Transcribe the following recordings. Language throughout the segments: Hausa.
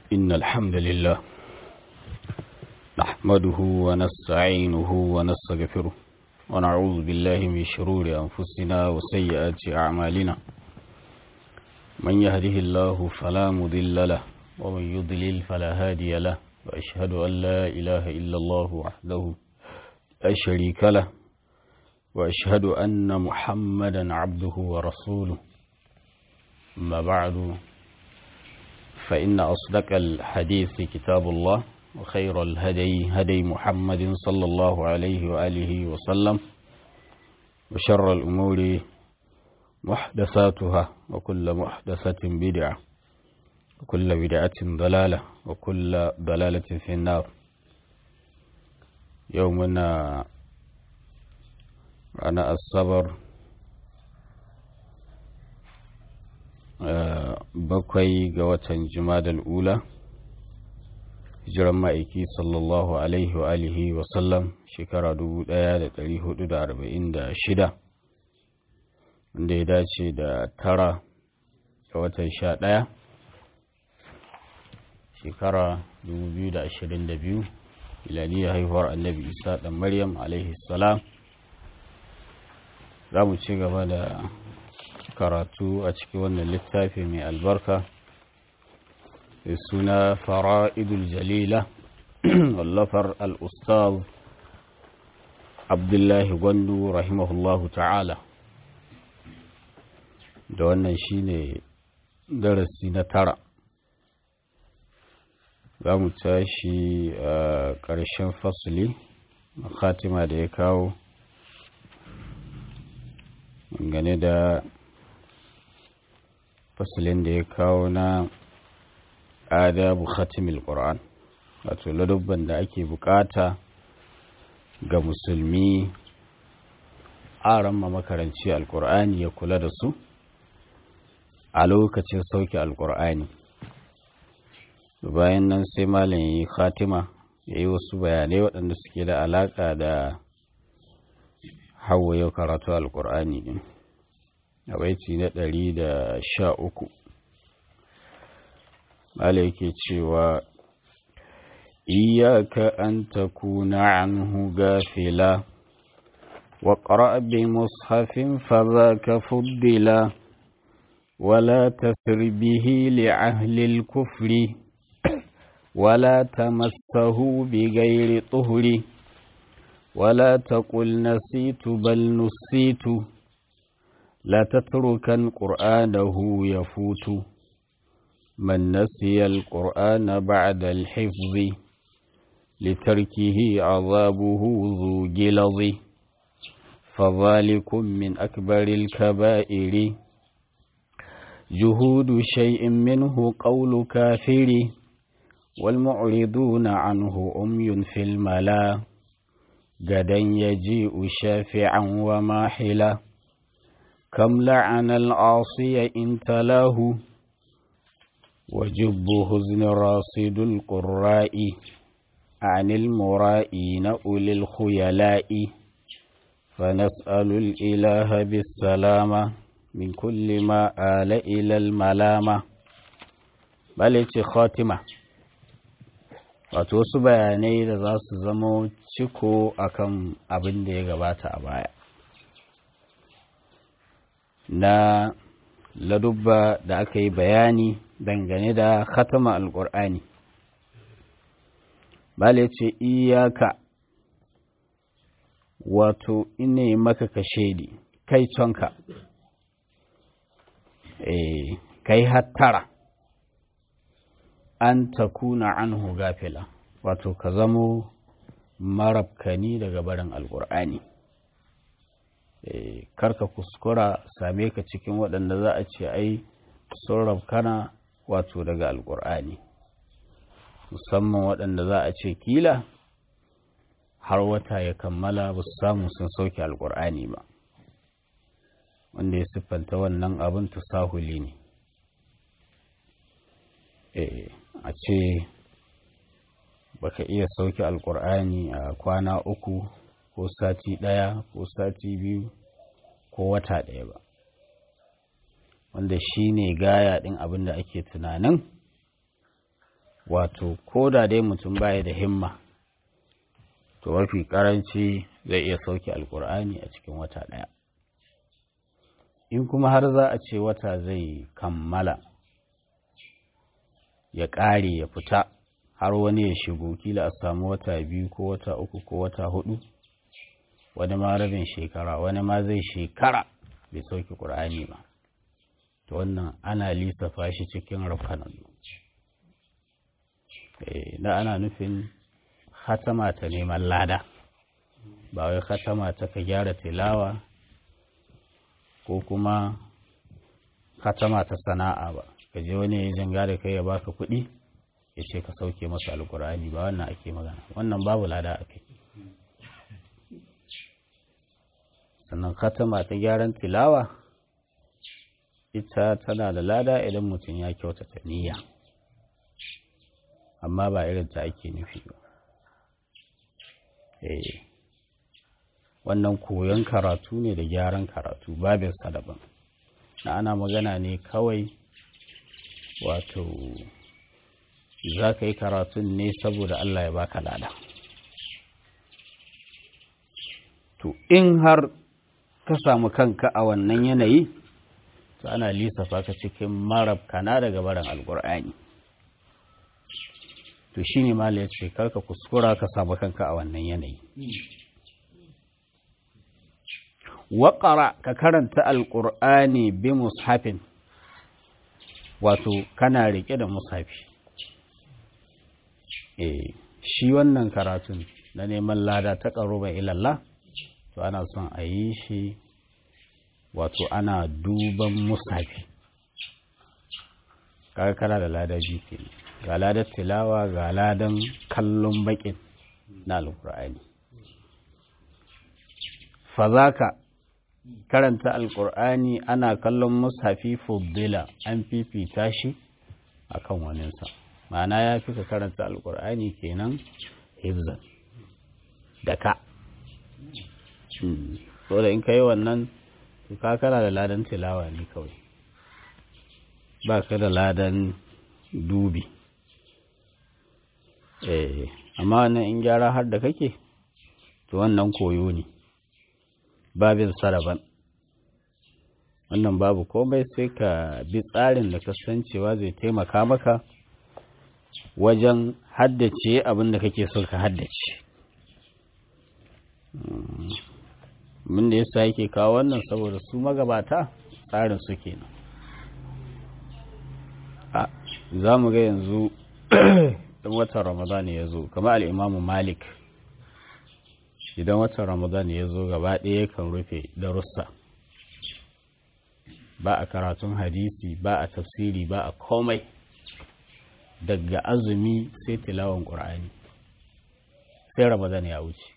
إن الحمد لله نحمده ونستعينه ونستغفره ونعوذ بالله من شرور أنفسنا وسيئات أعمالنا من يهده الله فلا مضل له ومن يضلل فلا هادي له وأشهد أن لا إله إلا الله وحده لا شريك له وأشهد أن محمدا عبده ورسوله أما بعد فإن أصدق الحديث كتاب الله وخير الهدي هدي محمد صلى الله عليه وآله وسلم وشر الأمور محدثاتها وكل محدثة بدعة وكل بدعة ضلالة وكل ضلالة في النار يومنا أنا الصبر bakwai ga watan jumadal ula hijiran ma'aiki sallallahu alaihi wa alihi wa sallam shekara 1446 wanda ya dace da tara ga watan sha ɗaya shekara 2022 miladiyar haihuwar annabi isa ɗan maryam alaihi salam za mu ci gaba da karatu a cikin wannan littafi mai albarka da suna fara'idul jalila wallafar al'ustaz abdullahi gwandu rahimahullahu ta'ala da wannan shine darasi na tara za mu tashi a ƙarshen fasuli khatima da ya kawo gane da fasalin da ya kawo na adabu khatimil qur'an wato ladubban da ake bukata ga musulmi aran ma makaranci alqur'ani ya kula da su a lokacin sauke alqur'ani bayan nan sai malam yi khatima ya yi wasu bayanai waɗanda suke da alaƙa da hawa yau karatu alqur'ani din a baiti na ɗari da sha uku Mala yake cewa iyaka an takuna anhu gafila wa ƙara bi mushafin fazaka fuddila wala tasir bihi li ahlil kufri wala tamassahu bi gairi tuhuri wala taqul nasitu bal nusitu لا تتركن قرآنه يفوت من نسي القرآن بعد الحفظ لتركه عذابه ذو جلظ فذلك من أكبر الكبائر جهود شيء منه قول كافر والمعرضون عنه أمي في الملا غدا يجيء شافعا وماحلا كم لعن العاصي إن تلاه وجب حزن راصد القراء عن المرائين أولي الخيلاء فنسأل الإله بالسلامة من كل ما آل إلى الملامة بل خاتمة wato wasu bayanai da za su zamo ciko akan abin da ya gabata a baya na ladubba da aka yi bayani dangane da khatama alƙur'ani bale ce iyaka wato ine maka ka shaidi kai tonka e, kai hattara an takuna anhu gafila wato ka zamo marabkani daga barin alƙur'ani karka kuskura same ka cikin waɗanda za a ce ai sun rabkana wato daga alƙur'ani musamman waɗanda za a ce kila har wata ya kammala ba su samu sun sauke alƙur'ani ba wanda ya siffanta wannan abin tasahuli ne a ce baka iya sauke alƙur'ani a kwana uku ko sati ɗaya ko sati biyu ko wata ɗaya ba wanda shi ne gaya ɗin abin da ake tunanin wato ko da dai mutum baya da himma to mafi karanci zai iya sauke alkur'ani a cikin wata ɗaya in kuma har za a ce wata zai kammala ya ƙare ya fita har wani ya shigo kila a samu wata biyu ko wata uku ko wata hudu wani ma rabin shekara wani ma zai shekara bai sauke ƙur'ani ba to wannan ana lissafa shi cikin rafkanan da ana nufin hatama ta neman lada ba wai hatama ta ka gyara tilawa ko kuma hatama ta sana'a ba ka je wani ya janga da kai ya baka kuɗi ya ce ka sauke masa alkur'ani ba wannan ake magana wannan babu lada a kai sannan hatama ta gyaran tilawa ita tana da lada idan mutum ya kyautata niyya amma ba irin ta ake nufi ba eh wannan koyon karatu ne da gyaran karatu babin daban na ana magana ne kawai wato za ka yi karatun ne saboda Allah ya baka lada to in har ka samu kanka a wannan yanayi to ana lissafa ka cikin marabkana daga barin alkur'ani to shi ne mala ya ce karka kuskura ka samu kanka a wannan yanayi waƙara ka karanta alƙur'ani bi mushafin wato kana riƙe da mushafi eh shi wannan karatun na neman lada ta ƙaruban ilallah to ana son a yi shi wato ana duban mushafi kaga kana da lada biyu kenan ga ladar tilawa ga ladan kallon bakin na alkur'ani fazaka karanta alkur'ani ana kallon mushafi fuddila an fifita shi akan waninsa ma'ana ya fi ka karanta alkur'ani kenan hibzan da ka so da in ka yi wannan ka kana da ladan tilawa ne kawai ba ka da ladan dubi eh amma wannan in gyara har da kake to wannan koyo ne babin saraban wannan babu komai sai ka bi tsarin da kasancewa zai taimaka maka wajen haddace abin da kake so ka haddace min da yasa yake kawo wannan saboda su magabata tsarin su kenan a za mu ga yanzu in watan ramadan ya zo kamar al'imamu malik idan watan ramadan ya zo gaba ɗaya kan rufe darussa ba a karatun hadisi ba a tafsiri ba a komai daga azumi sai tilawan ƙur'ani sai ramadan ya wuce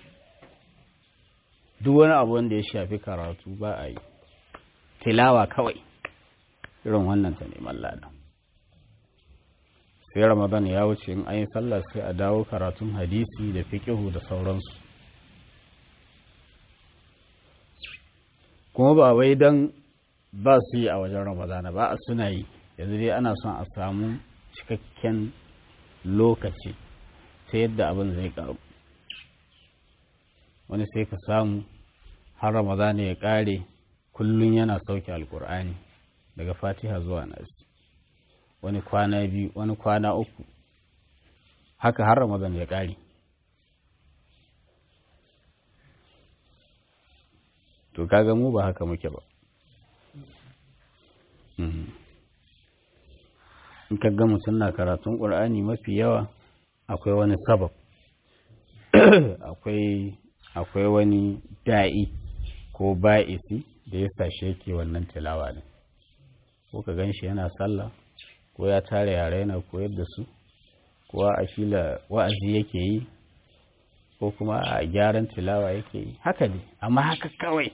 duk wani abu wanda ya shafi karatu ba a yi tilawa kawai irin wannan ta neman ladan sai ramadan ya wuce in an yi sallah sai a dawo karatun hadisi da fiƙihu da sauransu kuma ba wai don ba su yi a wajen ramadana ba a suna yi yanzu dai ana son a samu cikakken lokaci ta yadda abin zai karu wani sai ka samu har ramadana ya kare kullum yana sauke alkur'ani daga fatiha zuwa nasi wani kwana biyu wani kwana uku haka har ramadan ya kare to kaga mu ba haka muke ba in kaga mutum na karatun ƙur'ani mafi yawa akwai wani sabab akwai akwai wani da'i ko ba'isi da ya sashe yake wannan tilawa ne ko ka gan shi yana sallah ko ya tare yare yana koyar da su ko a fila wa'azi yake yi ko kuma a gyaran tilawa yake yi haka ne amma haka kawai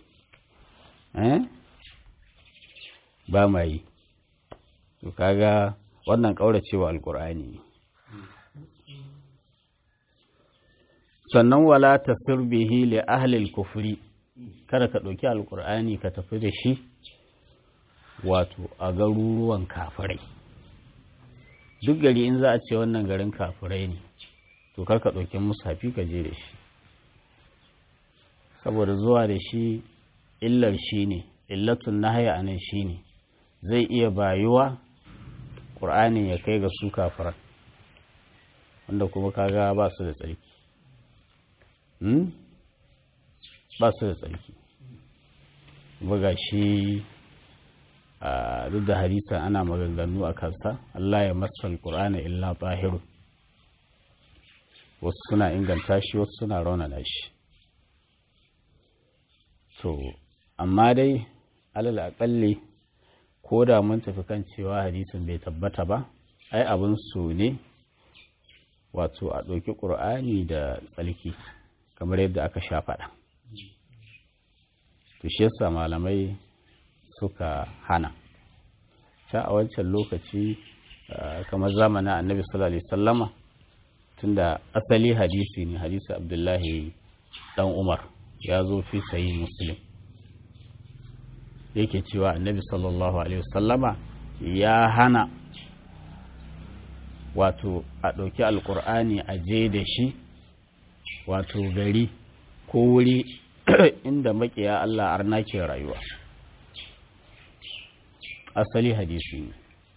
ba ma yi to kaga wannan kauracewa alkur'ani ne sannan wala tasir bihi li ahli kufri kada ka ɗauki alkur'ani ka tafi da shi wato a garuruwan kafirai duk gari in za a ce wannan garin kafirai ne to karka ɗauki mushafi ka je da shi saboda zuwa da shi illar shi ne illatun nahaya anan shi ne zai iya bayuwa ƙur'anin ya kai ga su kafiran wanda kuma kaga ba su da tsarki ba su da tsarki buga shi duk da hadisan ana maganganu a kansa Allah ya masal ƙur'ana illa tahiru wasu suna inganta shi wasu suna raunana shi to amma dai alal aƙalli ko da mun tafi kan cewa hadisin bai tabbata ba ai abin su ne wato a ɗauki ƙur'ani da tsalki kamar yadda aka sha faɗa to shi yasa malamai suka hana ta a wancan lokaci kamar zamanin annabi sallallahu alaihi sallama tunda asali hadisi ne hadisi abdullahi dan umar ya zo fi sayi muslim yake cewa annabi sallallahu alaihi wasallama ya hana wato a ɗauki alkur'ani a je da shi wato gari ko wuri inda makiya Allah arna ke rayuwa asali hadisi ne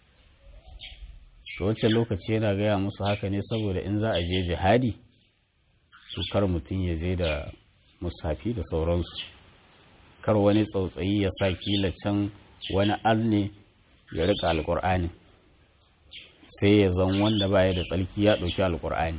to wacce lokaci yana gaya musu haka ne saboda in za a je jihadi to kar mutum ya je da musafi da sauransu kar wani tsautsayi ya sa kila can wani arne ya rika alkur'ani sai ya zan wanda baya da tsarki ya ɗauki alkur'ani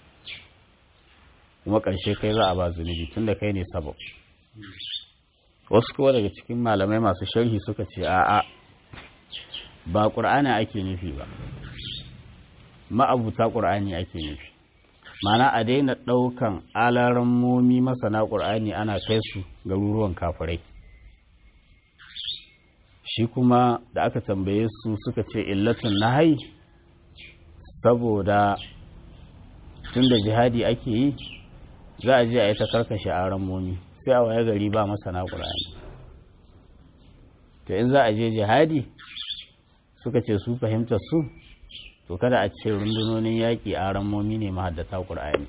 kuma ƙarshe kai za a ba zunubi tun da kai ne sabab wasu kowa daga cikin malamai masu sharhi suka ce a'a ba ƙur'ani ake nufi ba ma'abuta ƙur'ani ake nufi mana a daina ɗaukan alarammomi masana ƙur'ani ana kai su garuruwan kafirai shi kuma da aka tambaye su suka ce illatun nahai saboda tun da jihadi ake yi za a je a yi ta karkashe alarammomi sai a waye gari ba masana ƙur'ani to in za a je jihadi suka ce su fahimtar su to kada a ce rundunonin yaƙi a ramomi ne mahaddata ƙur'ani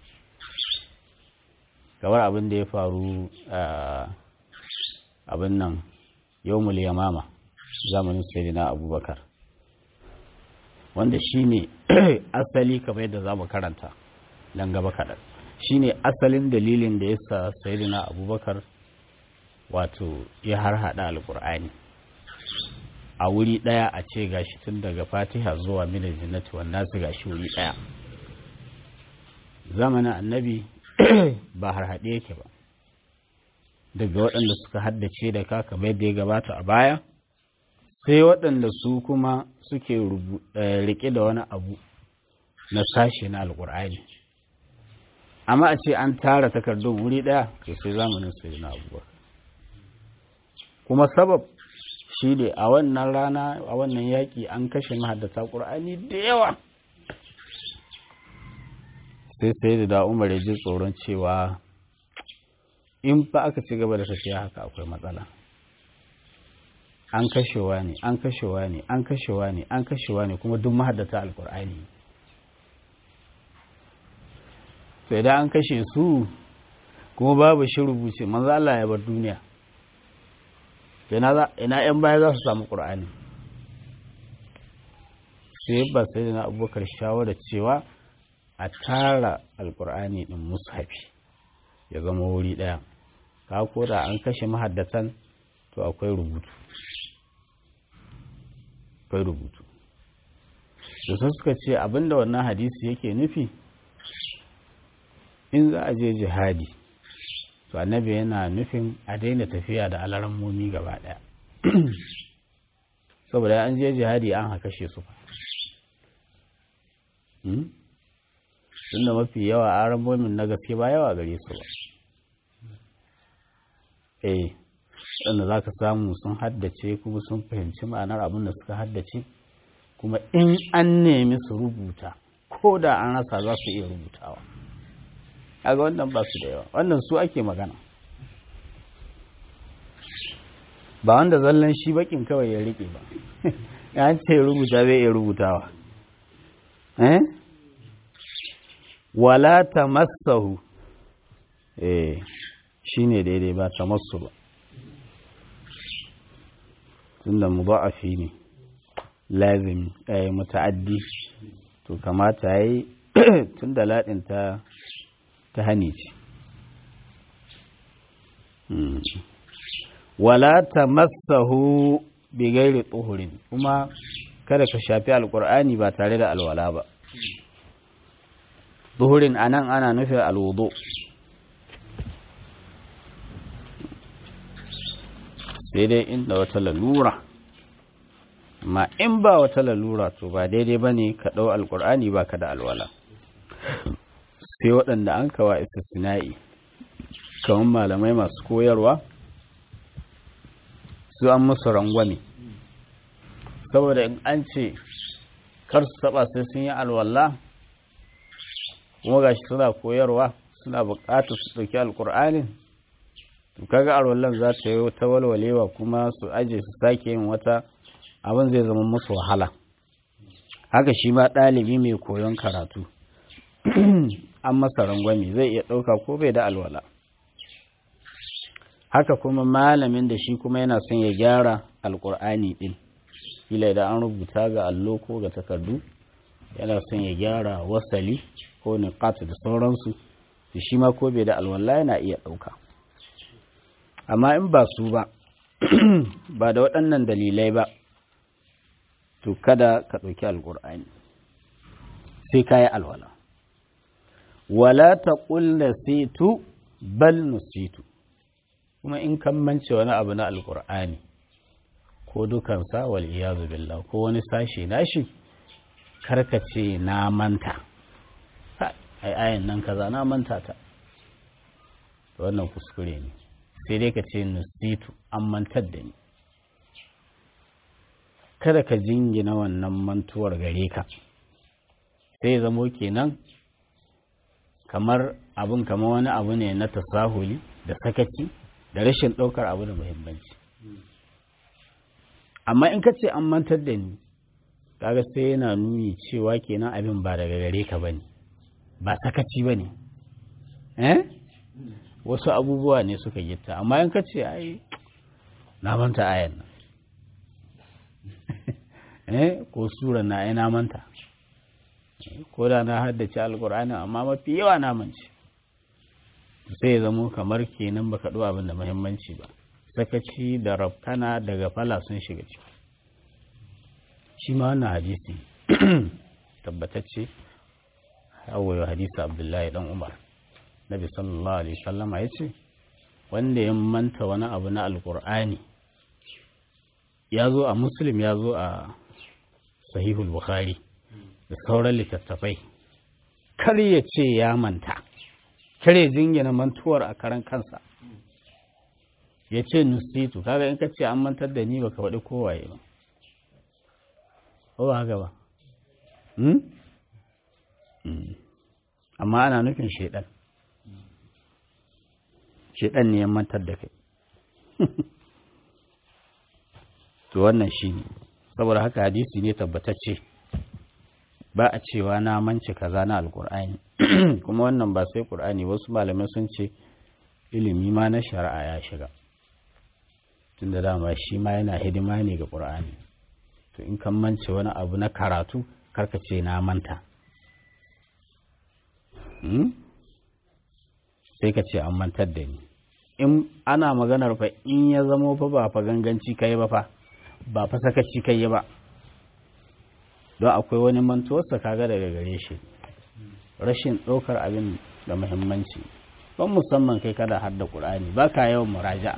kamar abin da ya faru abin nan yau yamama zamanin sayyidina abubakar wanda shi ne asali kamar yadda za mu karanta don gaba kaɗan shi ne asalin dalilin da ya sa sayyidina abubakar wato ya harhaɗa alƙur'ani a wuri ɗaya a ce gashi tun daga fatiha zuwa mina jinnati wannan su gashi wuri ɗaya zamanin annabi ba har haɗe yake ba daga waɗanda suka haddace da ka kamar yadda ya gabata a baya sai waɗanda su kuma suke riƙe da wani abu na sashe na alƙur'ani amma a ce an tara takardun wuri ɗaya to sai zamanin sai na abubakar kuma sabab shi ne a wannan rana a wannan yaƙi an kashe mahaddata ƙur'ani da yawa sai sai da umar ya ji tsoron cewa in fa aka ci gaba da tafiya haka akwai matsala an kashewa ne an kashewa ne an kashewa ne an kashewa ne kuma duk mahaddata alƙur'ani to idan an kashe su kuma babu shi rubuce manzo Allah ya bar duniya ina ‘yan baya za su samu ƙur'ani sai ba sai da na abubakar shawarar cewa a tara alƙur'ani ɗin mushafi ya zama wuri ɗaya ka da an kashe mahaddatan to akwai rubutu akwai rubutu da su suka ce abinda wannan hadisi yake nufi in za a je jihadi to annabi yana nufin a daina tafiya da alarammomi gaba daya saboda an je jihadi an haka she su tunda mafi yawa alarammomin na gaske ba yawa gare su ba eh wanda za ka samu sun haddace kuma sun fahimci ma'anar abin da suka haddace kuma in an nemi su rubuta ko da an rasa za su iya rubutawa kaga wannan ba su da yawa wannan su ake magana ba wanda zallan shi bakin kawai ya rike ba ya ce rubuta zai iya rubutawa eh wala tamassahu eh shine daidai ba tamassu ba tunda mudha'afi ne lazim eh muta'addi to kamata yayi tunda ladin ta ta hani ce wala tamassahu bi ghairi tuhurin kuma kada ka shafi alqur'ani ba tare da alwala ba tuhurin anan ana nufin alwudu sai dai inda wata lalura amma in ba wata lalura to ba daidai ba ne ka ɗau alƙur'ani ba ka da alwala sai waɗanda an kawa istisna'i kamar malamai masu koyarwa su an musu rangwame saboda in an ce kar su taɓa sai sun yi alwala kuma gashi suna koyarwa suna buƙatar su ɗauki alƙur'anin to kaga alwallan za ta yi ta walwalewa kuma su aje su sake yin wata abin zai zama musu wahala haka shi ma ɗalibi mai koyon karatu an masa rangwami zai iya ɗauka ko bai da alwala haka kuma malamin da shi kuma yana son ya gyara alkur'ani ɗin kila idan an rubuta ga allo ko ga takardu yana son ya gyara wasali ko niqat da sauransu da shi ma ko bai da alwala yana iya ɗauka amma in ba su ba ba da waɗannan dalilai ba to kada ka ɗauki alƙur'ani sai ka yi alwala wala ta ƙulla situ bal nusitu kuma in kan mance wani abu na alƙur'ani ko dukansa wal iyazu billah ko wani sashe nashi karkace na manta ai ayan nan kaza na manta ta wannan kuskure ne sai dai ka ce nusitu an mantar da ni kada ka jingina wannan mantuwar gare ka sai zamo kenan kamar abin kamar wani abu ne na tasahuli da sakaci da rashin ɗaukar abu da muhimmanci amma in ka ce an mantar da ni kaga sai yana nuni cewa kenan abin ba daga gare ka bane ba sakaci bane eh wasu abubuwa ne suka gitta amma in ka ce ai na manta ayan nan eh ko sura na ai na manta ko da na haddace alkur'ani amma mafi yawa na mance sai ya zamo kamar kenan baka ɗo abin da muhimmanci ba sakaci da rafkana daga fala sun shiga ciki shi ma wannan hadisi tabbatacce hawaye hadisi abdullahi dan umar nabi sallallahu alaihi sallama ya ce wanda ya manta wani abu na alkur'ani ya zo a muslim ya zo a sahihul bukhari da sauran littattafai kar ya ce ya manta kar ya jingina mantuwar a karan kansa ya ce nusitu kaga in ka ce an mantar da ni baka faɗi kowaye ba ba haka ba amma ana nufin shaidan shaidan ne ya mantar da kai to wannan shi ne saboda haka hadisi ne tabbatacce ba a cewa na mance kaza na alkur'ani kuma wannan ba sai kur'ani wasu malamai sun ce ilimi ma na shari'a ya shiga tunda dama shi ma yana hidima ne ga ƙur'ani to in kan mance wani abu na karatu karka ce na manta sai ka ce an mantar da ni in ana maganar fa in ya zamo fa ba fa ganganci kai ba fa ba fa sakaci kai ba don akwai wani mantuwarsa kaga daga gare shi rashin ɗaukar abin da muhimmanci ban musamman kai kada har da ƙur'ani ba ka yawan muraja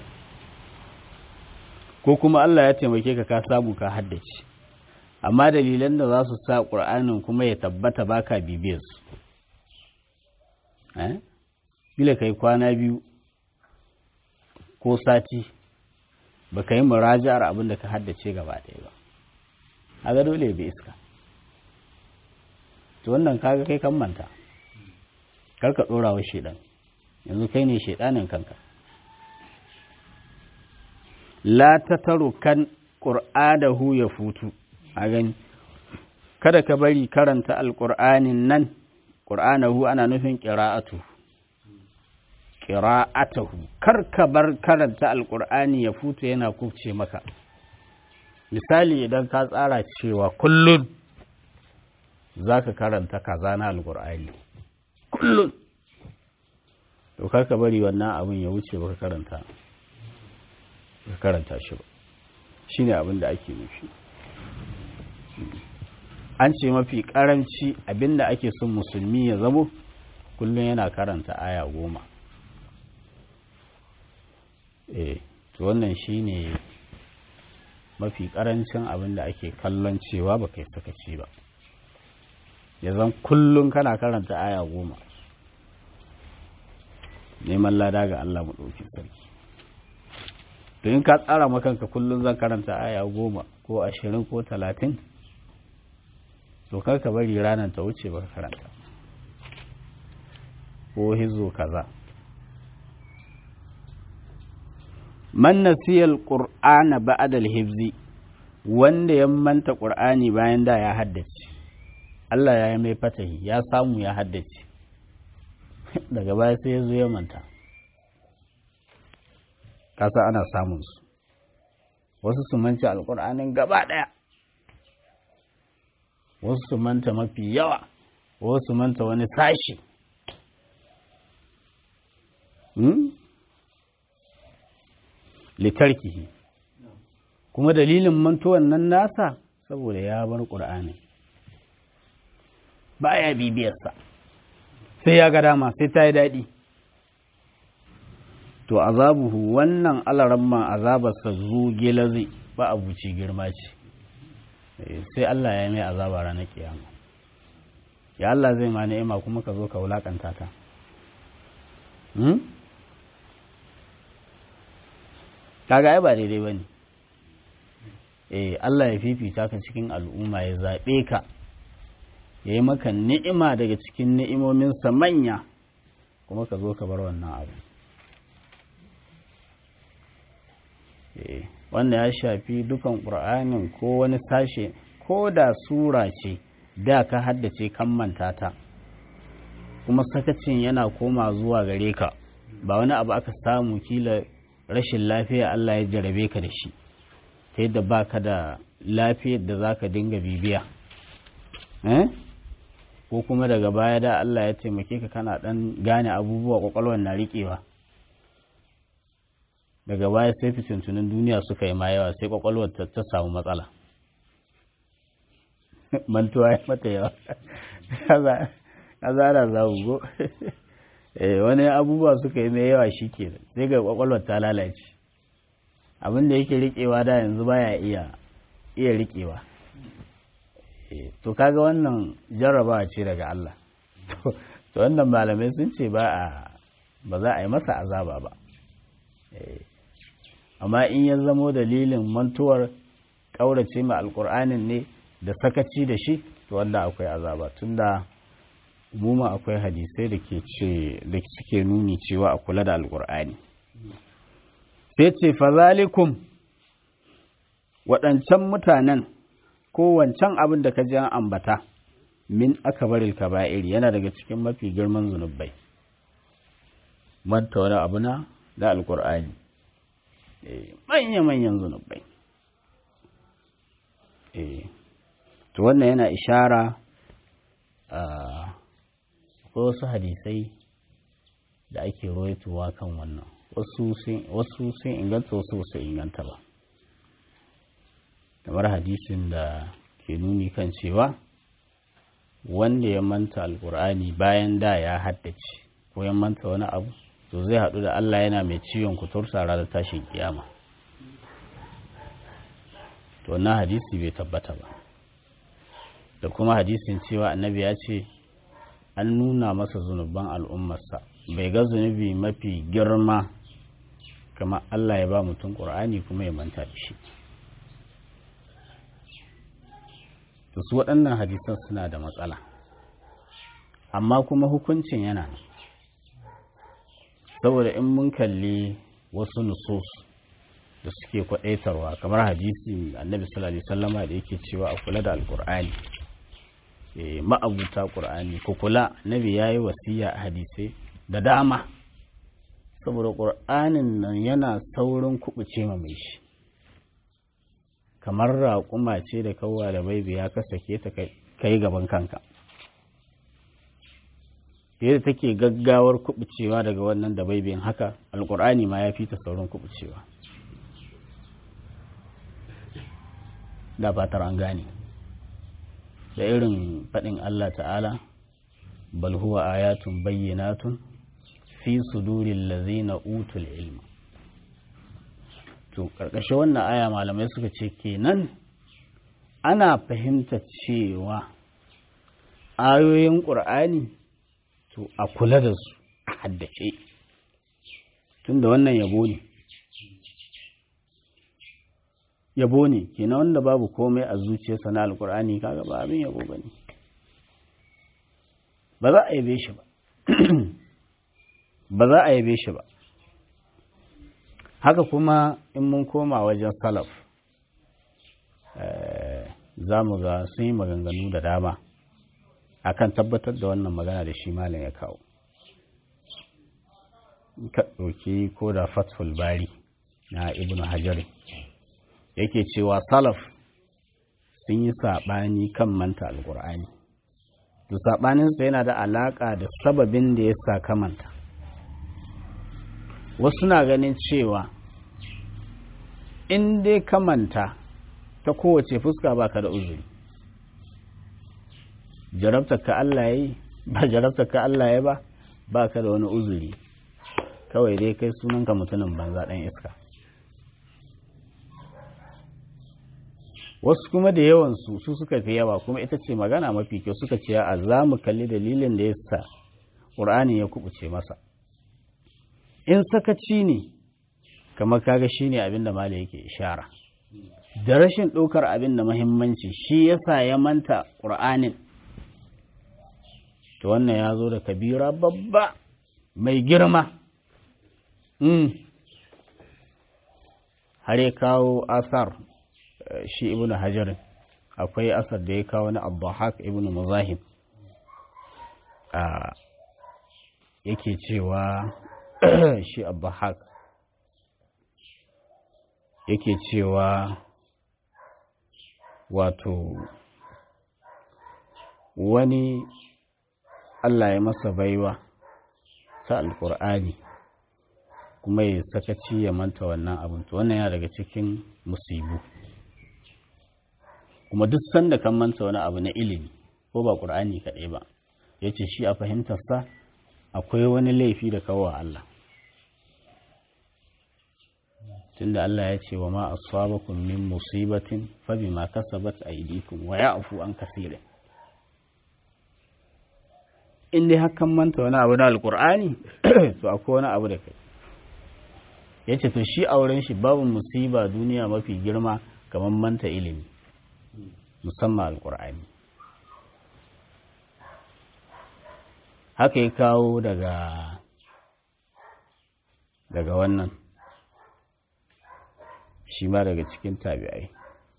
ko kuma Allah ya taimake ka ka samu ka haddace amma dalilan da za su sa ƙur'anin kuma ya tabbata ba ka bibiyar su bila kai kwana biyu ko sati ba ka yi muraja'ar abin da ka haddace gaba ɗaya ba a ga dole bai iska to wannan kaga kai kan manta kar ka ɗora wa shaidan yanzu kai ne shaidanin kanka la ta kan ƙur'adahu ya futu a gani kada ka bari karanta alƙur'anin nan ƙur'anahu ana nufin ƙira'atu ƙira'atahu kar ka bar karanta alƙur'ani ya futa yana kubce maka misali idan ka tsara cewa kullum za ka karanta kaza na alƙur'ani kullum to kar ka bari wannan abin ya wuce baka karanta ka karanta shi ba shine abin da ake nufi an ce mafi karanci abinda ake son musulmi ya zamo kullum yana karanta aya goma eh to wannan shine mafi karancin abinda ake kallon cewa ba kai sakaci ba ya zan kullum kana karanta aya goma neman lada ga Allah maɗauki sarki to in ka tsara makanka kullum zan karanta aya goma ko ashirin ko talatin to kar ka bari ranar ta wuce baka karanta ko hizo kaza man nasiyal qur'ana ba'da al-hifzi wanda ya manta qur'ani bayan da ya haddace Allah ya yi mai fatahi ya samu ya haddace daga baya sai ya zo ya manta kasa ana samun su wasu su manci alƙur'anin gaba ɗaya wasu su manta mafi yawa wasu su manta wani sashi hmm? litarkihi kuma dalilin mantuwan nan nasa saboda ya bar ƙur'ani ba ya bibiyarsa sai ya ga dama sai ta yi daɗi to azabuhu wannan alaramman azabarsa zuge lazi ba abuci girma ce sai Allah ya mai azaba ranar kiyama ya Allah zai ma ni'ima kuma ka zo ka wulakanta ta kaga ai ba daidai bane eh Allah ya fifita ka cikin al'umma ya zaɓe ka ya yi maka ni'ima daga cikin ni'imominsa manya kuma ka zo ka bar wannan abu wanda ya shafi dukan ƙur'anin ko wani sashe ko da sura ce da ka haddace kan manta ta kuma sakacin yana koma zuwa gare ka ba wani abu aka samu kila rashin lafiya Allah ya jarabe ka da shi ta yadda ba ka da lafiyar da za ka dinga bibiya ko kuma daga baya da Allah ya taimake ka kana ɗan gane abubuwa ƙwaƙwalwar na riƙewa daga baya sai fitintunin duniya suka yi ma yawa sai kwakwalwar ta samu matsala mantuwa ya mata yawa kaza ana zamu go wani abubuwa suka yi mai yawa shi ke sai ga kwakwalwar ta lalace abinda yake riƙewa da yanzu baya iya iya riƙewa to kaga wannan jarrabawa ce daga Allah to wannan malamai sun ce ba a ba za a yi masa azaba ba amma in ya zamo dalilin mantuwar ƙaurace ma alƙur'anin ne da sakaci da shi to wanda akwai azaba tunda umuma akwai hadisai da ke ce da suke nuni cewa a kula da alƙur'ani sai ce fazalikum waɗancan mutanen ko wancan abin da ka ji an ambata min akabaril kaba'ir yana daga cikin mafi girman zunubai manta wani abu na da alƙur'ani manya-manyan zunubai to wannan yana ishara akwai wasu hadisai da ake roituwa kan wannan wasu sun inganta wasu su inganta ba kamar hadisin da ke nuni kan cewa wanda ya manta alkur'ani bayan da ya haddace ko ya manta wani abu to zai haɗu da Allah yana mai ciwon kuturta ranar tashin kiyama to wannan hadisi bai tabbata ba da kuma hadisin cewa annabi ya ce an nuna masa zunuban al'ummarsa bai ga zunubi mafi girma kamar Allah ya ba mutum ƙur'ani kuma ya manta da shi to su waɗannan hadisan suna da matsala amma kuma hukuncin yana nan saboda in mun kalli wasu nusus da suke kwadaitarwa kamar hadisi annabi sallallahu alaihi wasallama da yake cewa a kula da alkur'ani ma'abuta ƙur'ani ku kula nabi ya yi wasiya a hadisai da dama saboda ƙur'anin nan yana saurin kubuce ma mai shi kamar raƙuma ce da kawwa da baibi ya kasake ta kai gaban kanka yadda take gaggawar kubucewa daga wannan da baibin haka alƙur'ani ma ya fi ta saurin kubucewa da fatar an gane da irin faɗin Allah ta'ala bal huwa ayatun bayyinatun fi sudurin lazina utul ilma to ƙarƙashin wannan aya malamai suka ce kenan ana fahimta cewa ayoyin ƙur'ani to a kula da su a haddace tunda wannan yabo ne yabo ne kenan wanda babu komai a zuciyarsa na alƙur'ani kaga ba abin yabo ba ne ba za a yabe shi ba ba za a yabe shi ba haka kuma in mun koma wajen salaf za mu ga sun yi maganganu da dama akan tabbatar da wannan magana da shi malam ya kawo ka ɗauki ko da fathul bari na ibn hajar yake cewa salaf sun yi saɓani kan manta alƙur'ani to saɓaninsa yana da alaƙa da sababin da ya sa kamanta wasu na ganin cewa in dai ka manta ta kowace fuska baka da uzuri jarabtar ka Allah yi ba jarabtar ka Allah ya ba baka da wani uzuri kawai dai kai sunanka mutumin banza ɗan iska wasu kuma da yawansu su suka fi yawa kuma ita ce magana mafi kyau suka ce a za mu kalli dalilin da ya sa ƙur'ani ya kubuce masa in sakaci ne kamar kaga shi ne abinda mala yake ishara da rashin ɗaukar abin da mahimmanci shi yasa ya manta ƙur'anin to wannan ya zo da kabira babba mai girma har ya kawo asar shi ibn hajar akwai asar da ya kawo na abdullahak ibn muzahim yake cewa shi abdullahak yake cewa wato wani Allah ya masa baiwa ta alkur'ani kuma ya sakaci ya manta wannan abin to wannan yana daga cikin musibu kuma duk sanda kan manta wani abu na ilimi ko ba ƙur'ani kaɗai ba ya ce shi a fahimtarsa akwai wani laifi da kawo Allah tunda Allah ya ce wa ma asabakum min musibatin fa bima kasabat aydikum wa ya'fu an kaseerin in dai hakan manta wani abu na alqur'ani to akwai wani abu da kai yace to shi auren shi babu musiba duniya mafi girma kamar manta ilimi musamman alqur'ani haka ya kawo daga daga wannan shi ma daga cikin tabi'ai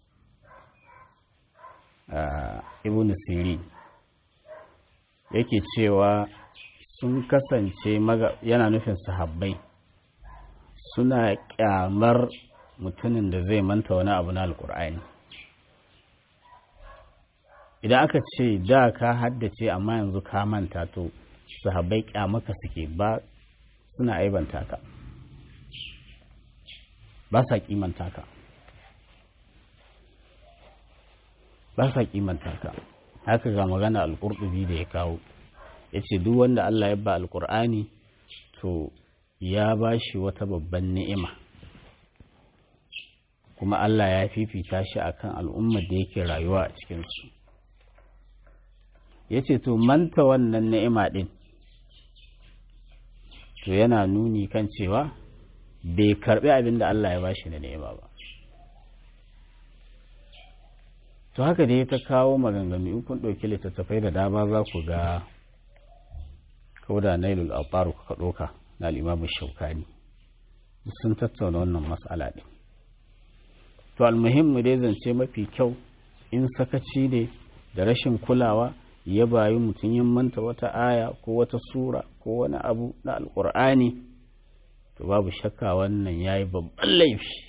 ibn siri yake cewa sun kasance yana nufin sahabbai suna kyamar mutumin da zai manta wani abu na alkur'ani idan aka ce da ka haddace amma yanzu ka manta to sahabbai kyamaka suke ba suna aibanta ka ba sa kimanta ka ba sa kimanta ka haka ga magana alƙurɗubi da ya kawo ya ce duk wanda Allah ya ba alƙur'ani to ya ba shi wata babban ni'ima kuma Allah ya fifita shi akan al'ummar da yake rayuwa a cikinsu ya ce to manta wannan ni'ima ɗin to yana nuni kan cewa bai karbi abin da Allah ya bashi da ni'ima ba to haka dai ta kawo maganganu in kun ɗauki littattafai da dama za ku ga kauda nailul alfaru ka ɗauka na limamin shaukani sun tattauna wannan matsala ɗin to almuhimmu dai zance mafi kyau in sakaci ne da rashin kulawa ya bayi mutum yin manta wata aya ko wata sura ko wani abu na alkur'ani to babu shakka wannan ya yi babban laifi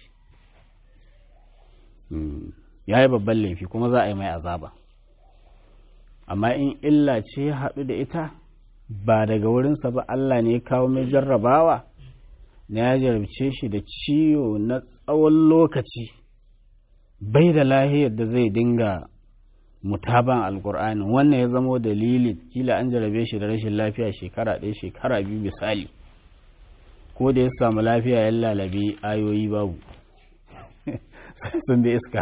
ya yi babban laifi kuma za a yi mai azaba amma in illa ce ya haɗu da ita ba daga wurinsa ba Allah ne ya kawo mai jarrabawa na ya jarabce shi da ciwo na tsawon lokaci bai da lahiyar da zai dinga mutaban alkur'ani wannan ya zamo dalili kila an jarabe shi da rashin lafiya shekara ɗaya shekara biyu misali ko da ya samu lafiya ya lalabe ayoyi babu sun bi iska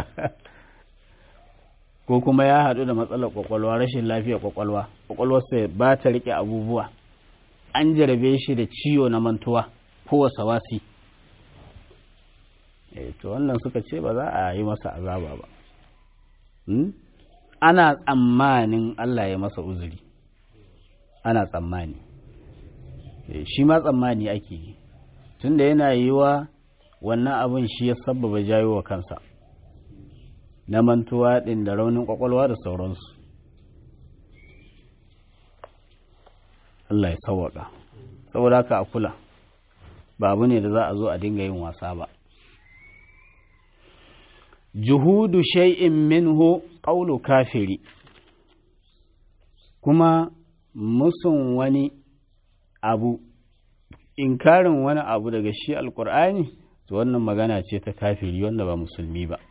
ko kuma ya haɗu da matsalar kwakwalwa rashin lafiya kwakwalwa kwakwalwarsa ba ta riƙe abubuwa an jarabe shi da ciwo na mantuwa ko wasawasi to wannan suka ce ba za a yi masa azaba ba ana tsammanin Allah ya masa uzuri ana tsammani shi ma tsammani ake yi tunda yana yi wa wannan abin shi ya sababa jayo wa kansa na mantuwa ɗin da raunin ƙwaƙwalwa da sauransu Allah ya sauwaƙa saboda haka a kula ba abu ne da za a zo a dinga yin wasa ba juhudu shay'in minhu qawlu kafiri kuma musun wani abu inkarin wani abu daga shi alkur'ani to wannan magana ce ta kafiri wanda ba musulmi ba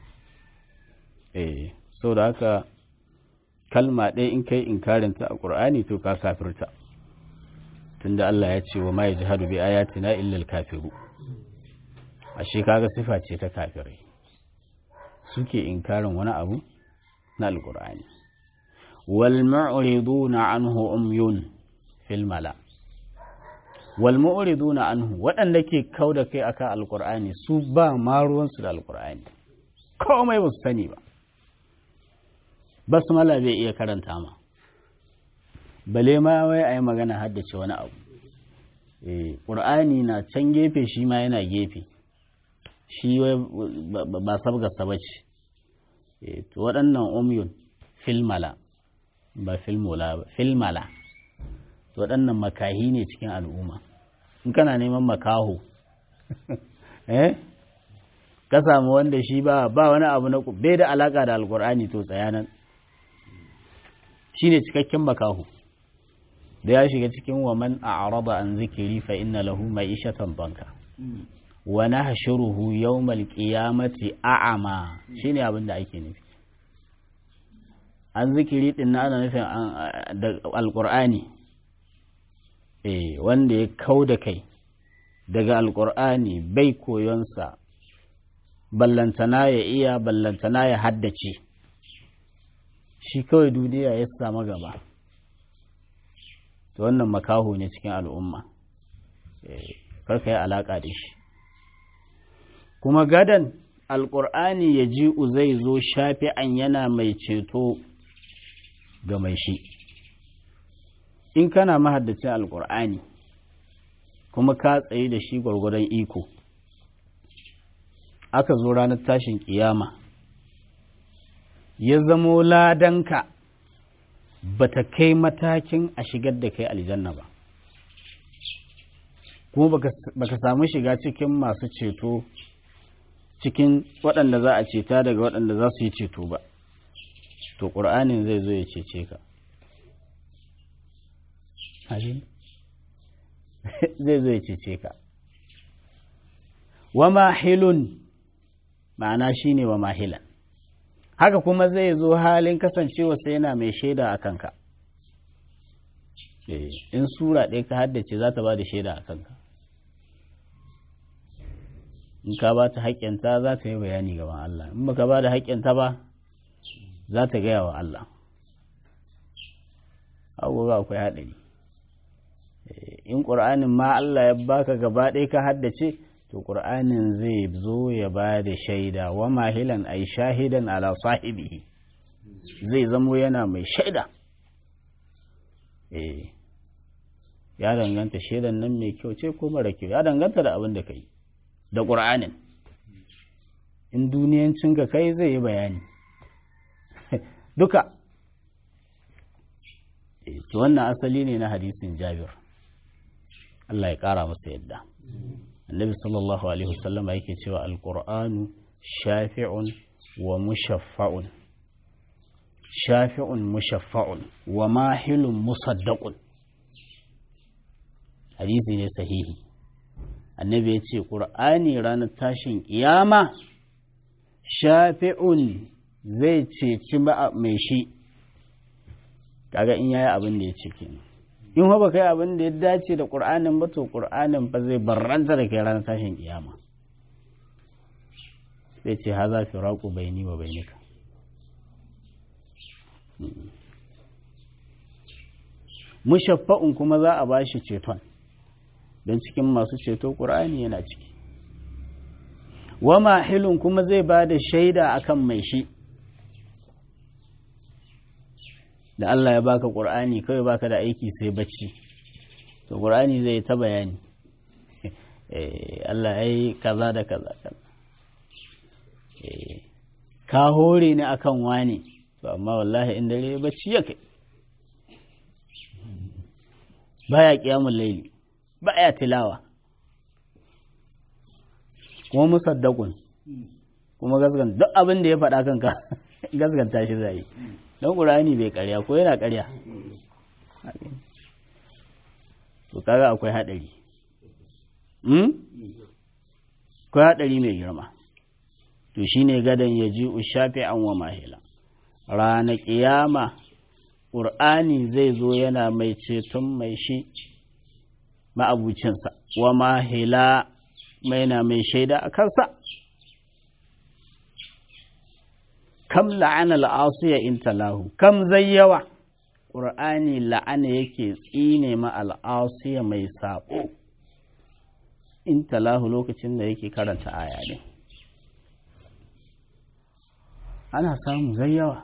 eh saboda haka kalma ɗaya in kai inkarinta a ƙur'ani to ka kafirta tunda Allah ya ce wa ma yajhadu bi ayatina illa al-kafiru ashe kaga sifa ce ta kafirai suke inkarin wani abu na alkur'ani wal mu'riduna anhu umyun fil mala wal mu'riduna anhu waɗanda ke kauda kai akan alkur'ani su ba ma ruwansu da alkur'ani komai ba su sani ba basmala bai iya karanta ma bale ma wai a yi magana haddace wani abu ƙur'ani na can gefe shi ma yana gefe shi ba sabgarsa ba ce to waɗannan umyun filmala ba filmola ba filmala to waɗannan makahi ne cikin al'umma in kana neman makaho eh ka samu wanda shi ba ba wani abu na bai da alaka da alkur'ani to tsayanan shine cikakken makaho da ya shiga cikin wa man a'rada an zikiri fa inna lahu ma'ishatan banka wa nahshuruhu yawmal qiyamati a'ama shine abin da ake nufi an zikiri din na ana nufin alqur'ani eh wanda ya kauda kai daga alqur'ani bai koyonsa ballantana ya iya ballantana ya haddace shi kawai duniya ya samu gaba to wannan makaho ne cikin al'umma karka yi alaƙa da shi kuma gadan alƙur'ani ya ji zai zo shafi'an yana mai ceto ga mai shi in kana mahaddacin alƙur'ani kuma ka tsaye da shi gwargwadon iko aka zo ranar tashin ƙiyama ya zamo ladanka ba ta kai matakin a shigar da kai aljanna ba kuma baka samu shiga cikin masu ceto cikin waɗanda za a ceta daga waɗanda za su yi ceto ba to ƙur'anin zai zo ya cece ka zai zo ya cece ka wa mahilun ma'ana shine wa mahilan haka kuma zai zo halin kasancewa sai yana mai shaida a kanka in sura ɗaya ka haddace za ta ba da shaida a kanka in ka ba ta haƙƙinta za ta yi bayani gaban Allah in baka ba da haƙƙinta ba za ta gaya wa Allah abubuwa akwai haɗari in ƙur'anin ma Allah ya baka gaba ɗaya ka haddace to ƙur'anin zai zo ya ba da shaida wa mahilan ai shahidan ala sahibihi zai zamo yana mai shaida eh ya danganta shaidan nan mai kyau ce ko mara kyau ya danganta da abin da ka yi da ƙur'anin in duniyancin ka kai zai yi bayani duka to wannan asali ne na hadisin jabir Allah ya ƙara masa yadda annabi sallallahu alaihi wasallama yake cewa alqur'anu shafi'un wa mushaffa'un shafi'un mushaffa'un wa mahilun musaddaqun hadisi ne sahihi annabi ya ce ƙur'ani ranar tashin ƙiyama shafi'un zai ceci mai shi kaga in yayi abin da ya ce kenan in ba kai abin da ya dace da ƙur'anin ba to ƙur'anin ba zai barranta da kai ranar tashin ƙiyama zai ce haza firaku baini wa bainika mushaffa'un kuma za a bashi ceton don cikin masu ceto ƙur'ani yana ciki wa mahilun kuma zai ba da shaida akan mai shi da Allah ya baka ƙur'ani kawai baka da aiki sai bacci to ƙur'ani zai ta bayani Allah ya yi kaza da kaza kaza ka hore ni akan wani to amma wallahi in dare bacci ya kai baya kiyamun laili baya tilawa kuma musaddaqun kuma gaskan duk abin da ya faɗa kanka gaskanta shi zai don qur'ani bai ƙarya ko yana ƙarya to kaga akwai hadari hmm akwai hadari mai girma to shine gadan yaji ushafi'an wa mahila rana kiyama ƙur'ani zai zo yana mai ceton mai shi ma'abucinsa wa mahila mai na mai shaida a kansa kam la'ana al'asiya in talahu kam zai yawa ƙur'ani la'ana yake tsine ma al'asiya mai saɓo in talahu lokacin da yake karanta aya ne ana samu zai yawa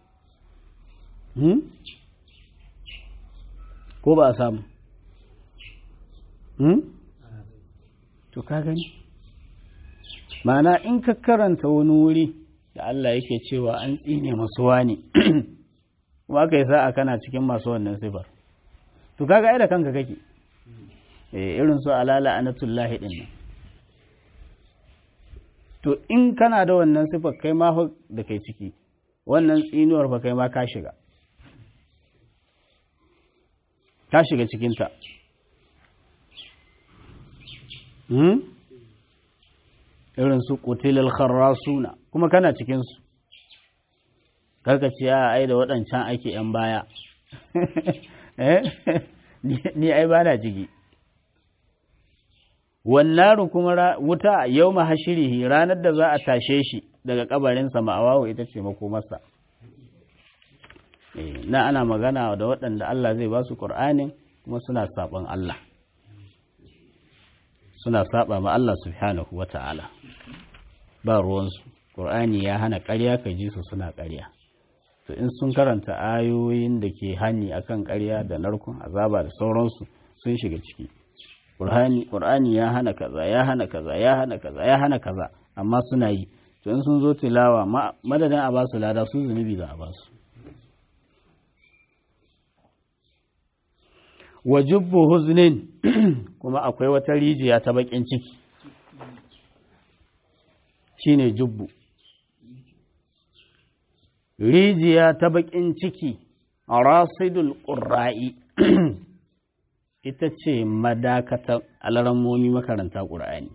ko ba a samu to ka gani mana in ka karanta wani wuri da Allah yake cewa an tsine masu wani kuma ka yi sa'a kana cikin masu wannan sifar to kaga ai da kanka kake irin su alala anatullahi din nan to in kana da wannan sifar kai ma da kai ciki wannan tsinuwar fa kai ma ka shiga ka shiga cikinta irin su kutilal kharrasuna kuma kana cikinsu karka ce a ai da waɗancan ake ‘yan baya ni ai ba na ciki wannan kuma wuta yau mahashirihi ranar da za a tashe shi daga kabarinsa ma'awawo ita ce makomarsa na ana magana da waɗanda Allah zai ba su ƙur'anin kuma suna saɓon Allah suna saɓa ma Allah subhanahu wa ta'ala ba ruwansu ƙur'ani ya hana ƙarya ka ji su suna ƙarya to in sun karanta ayoyin da ke hani akan ƙarya da narkon azaba da sauransu sun shiga ciki ƙur'ani ya hana kaza ya hana kaza ya hana kaza ya hana kaza amma suna yi to in sun zo tilawa madadin a basu lada su zunubi za a basu wa jubbu huznin kuma akwai wata rijiya ta bakin ciki shine jubbu rijiya ta bakin ciki a rasidul ƙurra'i ita ce madakatar alarammomi makaranta ƙur'ani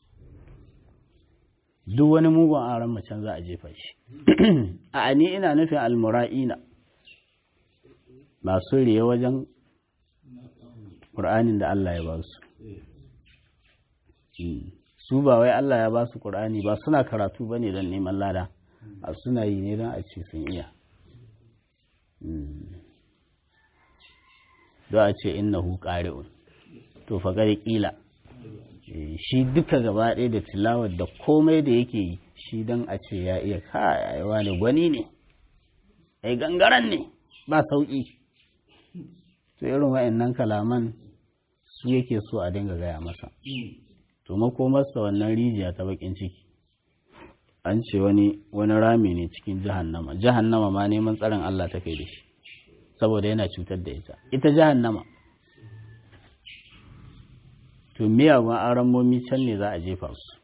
duk wani mugun aron macen za a jefa shi a ni ina nufin almura'ina masu riye wajen ƙur'anin da Allah ya ba su su ba wai Allah ya ba su ƙur'ani ba suna karatu ba ne don neman lada a suna yi ne don a ce sun iya don a ce innahu ƙari'un to faƙari ƙila shi duka gaba ɗaya da tilawar da komai da yake yi shi don a ce ya iya kayawa ne gwani ne ai gangaren ne ba sauƙi to irin wa'annan kalaman su yake so a dinga gaya masa to makomarsa wannan rijiya ta bakin ciki an ce wani wani rami ne cikin jahannama jahannama ma neman tsarin Allah ta kai da shi saboda yana cutar da ita ita jahannama to miyagun aramomi can ne za a jefa su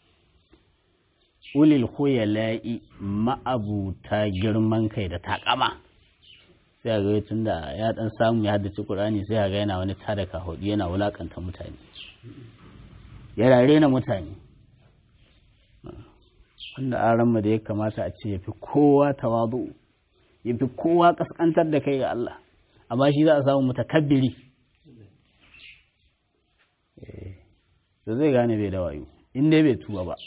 ulil khuyala'i ma'abuta girman kai da takama sai a ga tun da ya dan samu ya haddace Qur'ani sai a ga yana wani tada kahudi yana wulakanta mutane yana rena mutane wanda aran da ya kamata a ce yafi kowa tawadu yafi kowa kaskantar da kai ga Allah amma shi za a samu mutakabbiri da zai gane bai da wayo in dai bai tuba ba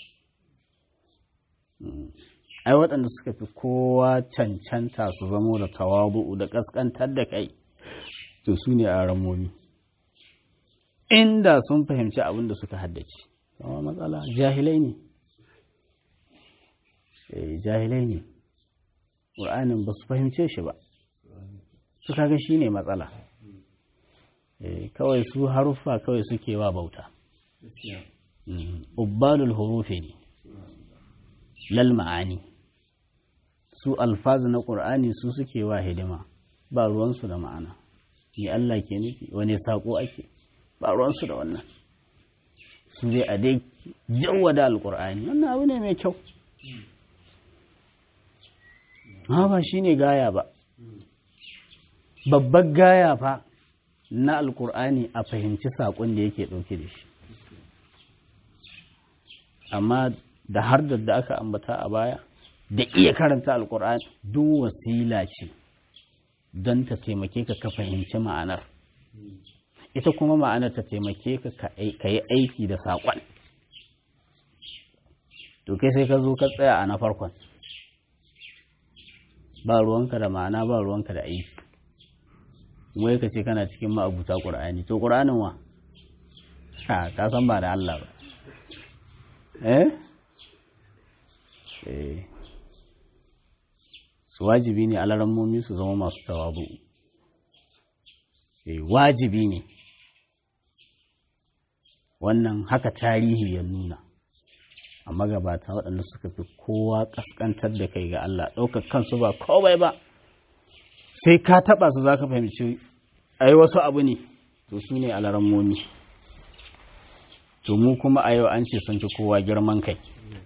ai waɗanda suka fi kowa cancanta su zamo da tawabu'u da ƙasƙantar da kai to su ne a ramomi inda sun fahimci abin da suka haddace kama matsala jahilai ne jahilai ne ƙur'anin ba su fahimce shi ba su kaga shi ne matsala kawai su haruffa kawai suke wa bauta ubbalul hurufi ne lal ma'ani su alfazu na ƙur'ani su suke wa hidima ba ruwansu da ma'ana ni Allah ke nufi wani saƙo ake ba ruwansu da wannan su dai a dai jawwada alƙur'ani wannan abu ne mai kyau ha ba shi ne gaya ba babbar gaya fa na alƙur'ani a fahimci saƙon da yake ɗauke da shi amma da har da aka ambata a baya da iya karanta alkur'ani duk wasila ce don ta taimake ka ka fahimci ma'anar ita kuma ma'anar ta taimake ka ka yi aiki da saƙon to kai sai ka zo ka tsaya a na farkon ba ruwanka da ma'ana ba ruwanka da aiki wai ka ce kana cikin ma'abuta ƙur'ani to ƙur'anin wa ha ka san ba da Allah ba eh eh su wajibi ne alarammomi su zama masu tawabu eh wajibi ne wannan haka tarihi ya nuna a magabata waɗanda suka fi kowa ƙasƙantar da kai ga Allah ɗaukar kansu ba kowai ba sai ka taɓa su za ka fahimci ai wasu abu ne to su ne alarammomi to mu kuma a yau an ce sun fi kowa girman kai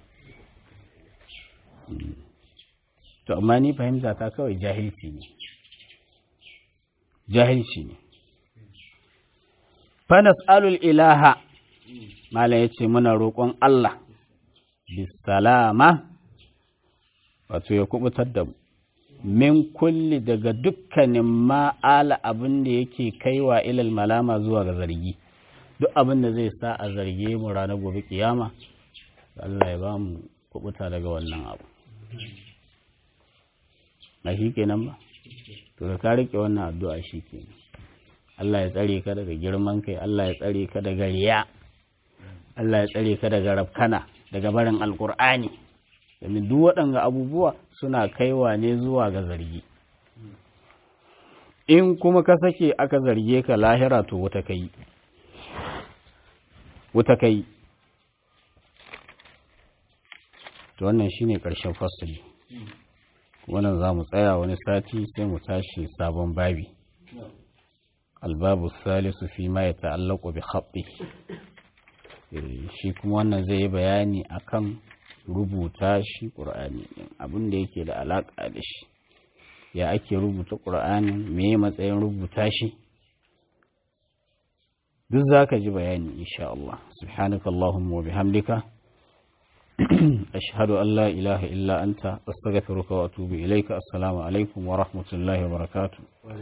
to amma ni fahimta ta kawai jahilci ne jahilci ne fanas alul ilaha mala ya ce muna roƙon Allah bisalama wato ya kubutar da min kulli daga dukkanin ma'ala abin da yake kaiwa ilal malama zuwa ga zargi duk abin da zai sa a zarge mu ranar gobe kiyama Allah ya ba mu kubuta daga wannan abu na shi kenan ba to da ka rike wannan addu'a shi kenan Allah ya tsare ka daga girman kai Allah ya tsare ka daga riya Allah ya tsare ka daga rafkana daga barin alkur'ani domin duk waɗanga abubuwa suna kaiwa ne zuwa ga zargi in kuma ka sake aka zarge ka lahira to wuta kai wuta kai to wannan shine ƙarshen fasali wannan za mu tsaya wani sati sai mu tashi sabon babi albabu salisu fi ma ya ta'allaku bi khaɓɓi shi kuma wannan zai yi bayani akan rubuta shi ƙur'ani abin da yake da alaƙa da shi ya ake rubuta ƙur'anin me matsayin rubuta shi duk za ka ji bayani insha Allah subhanaka Allahumma wa bihamdika ashhadu an la ilaha illa anta astaghfiruka wa atubu ilayka assalamu alaikum wa rahmatullahi wa barakatuh